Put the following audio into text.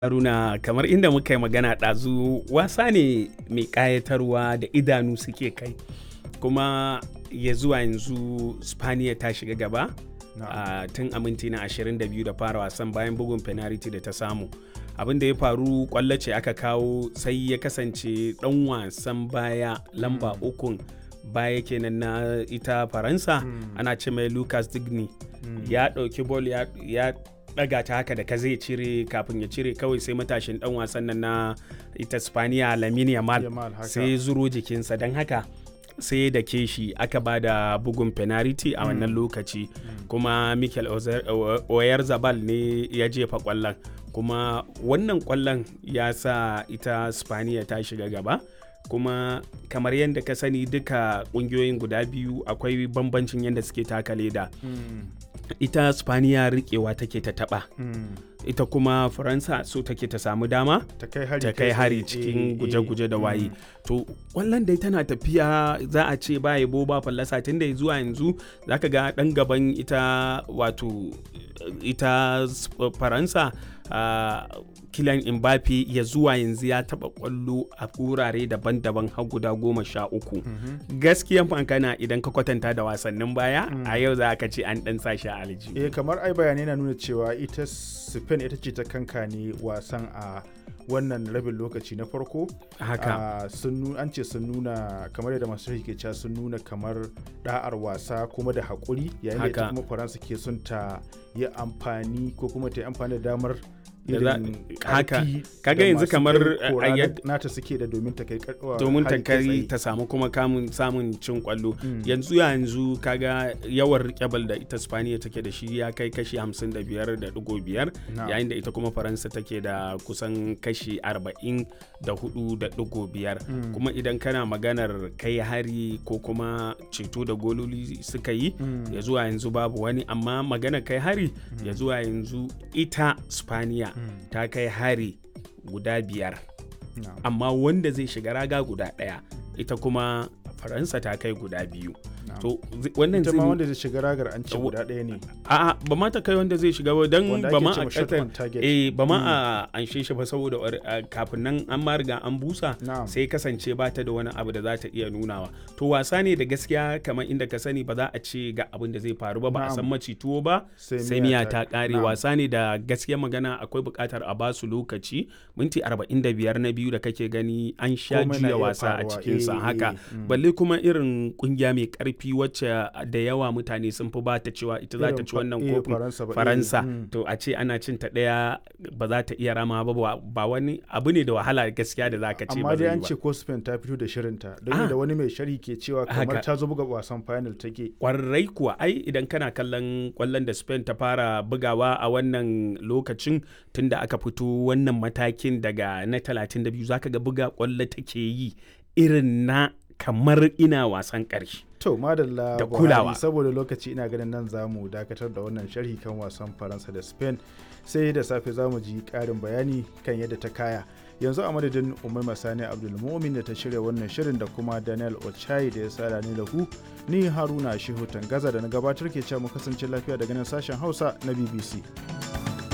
Haruna kamar inda muka yi magana ɗazu wasa ne mai ƙayatarwa da idanu suke kai kuma ya zuwa yanzu Spaniya ta shiga gaba a tun a minti na 22 da fara wasan bayan bugun penalty da ta samu abin da ya faru kwallo ce aka kawo sai ya kasance ɗan wasan baya lamba ukun baya kenan na ita faransa ana ce mai lucas digny ya ɗauki bol ya daga ta haka da ka zai cire kafin ya cire kawai sai matashin dan wasan nan na ita spaniya lamine yamal sai zuro jikinsa don haka sai da ke shi aka ba da bugun penalty a wannan lokaci kuma mikel oyarzabal ne ya jefa kwallon kuma wannan kwallon ya sa ita spaniya ta shiga gaba kuma kamar yadda ka sani duka kungiyoyin guda biyu akwai bambancin yadda suke taka leda ita spaniya rikewa take ta taba ita kuma faransa so take ta samu dama ta kai hari, ta kai hari cikin guje-guje da waye to wallan dai tana tafiya za a ce ba yabo ba fallasa tun da zuwa yanzu zaka ga dan gaban ita wato ita faransa uh, Kylian Mbappe ya zuwa yanzu ya taba kwallo a wurare daban-daban har guda goma sha uku. Gaskiyan fankana idan ka kwatanta da wasannin baya a yau za ka ce an dan sa shi a aljihu. Eh kamar ai bayanai na nuna cewa ita Spain ita ce ta kanka ne wasan a wannan rabin lokaci na farko haka sun an ce sun nuna kamar yadda masu ke cewa sun nuna kamar da'ar wasa kuma da haƙuri yayin da ita kuma faransa ke son ta yi amfani ko kuma ta yi amfani da damar haka kaga yanzu kamar nata suke da domin ta kai domin ta kai ta samu kuma kamun samun cin kwallo yanzu yanzu kaga yawan rikebal da ita spaniya take da shi ya kai kashi 55.5 yayin da ita kuma faransa take da kusan kashi 44.5 kuma idan kana maganar kai hari ko kuma ceto da gololi suka yi ya zuwa yanzu babu wani amma maganar kai hari ya zuwa yanzu ita spaniya ta kai hari guda biyar no. amma wanda zai shiga raga guda ɗaya ita kuma faransa ta kai guda biyu no. to wannan zai wanda zai shiga ragar an ce guda ɗaya ne a ba ma ta kai wanda zai shiga ba dan ba ma a eh ba ma a anshe shi ba saboda kafin nan an ma riga an busa no. sai kasance ba ta da wani abu da za ta iya nunawa to wasa ne da gaskiya kamar inda ka sani ba za a ce ga abin da zai faru ba ba a san maci tuwo ba sai miya ta kare wasa ne da gaskiya magana akwai buƙatar a basu lokaci minti 45 na biyu da kake gani an sha juya wasa a cikinsa haka balle kuma irin kungiya mai karfi wacce da yawa mutane sun fi ba ta cewa ita za ta ci wannan kofin faransa to a ce ana cin ta daya ba za ta iya rama ba ba wani abu ne da wahala gaskiya da za ka ce amma dai an ce ko spain ta fito da shirinta don da wani mai shari ke cewa kamar ta zo buga wasan final take kwarai kuwa ai idan kana kallon kwallon da spain ta fara bugawa a wannan lokacin tunda aka fito wannan matakin daga na 32 zaka ga buga kwallo take yi irin na kamar ina wasan ƙarshe. To madalla da kulawa saboda lokaci ina ganin nan za mu dakatar da wannan sharhi kan wasan Faransa da Spain sai da safe za mu ji ƙarin bayani kan yadda ta kaya. Yanzu a madadin Umar Masani Abdulmumin da ta shirya wannan shirin da kuma Daniel Ochai da ya sada ni da ku ni Haruna Shehu Tangaza da na gabatar ke cewa mu kasance lafiya daga nan sashen Hausa na BBC.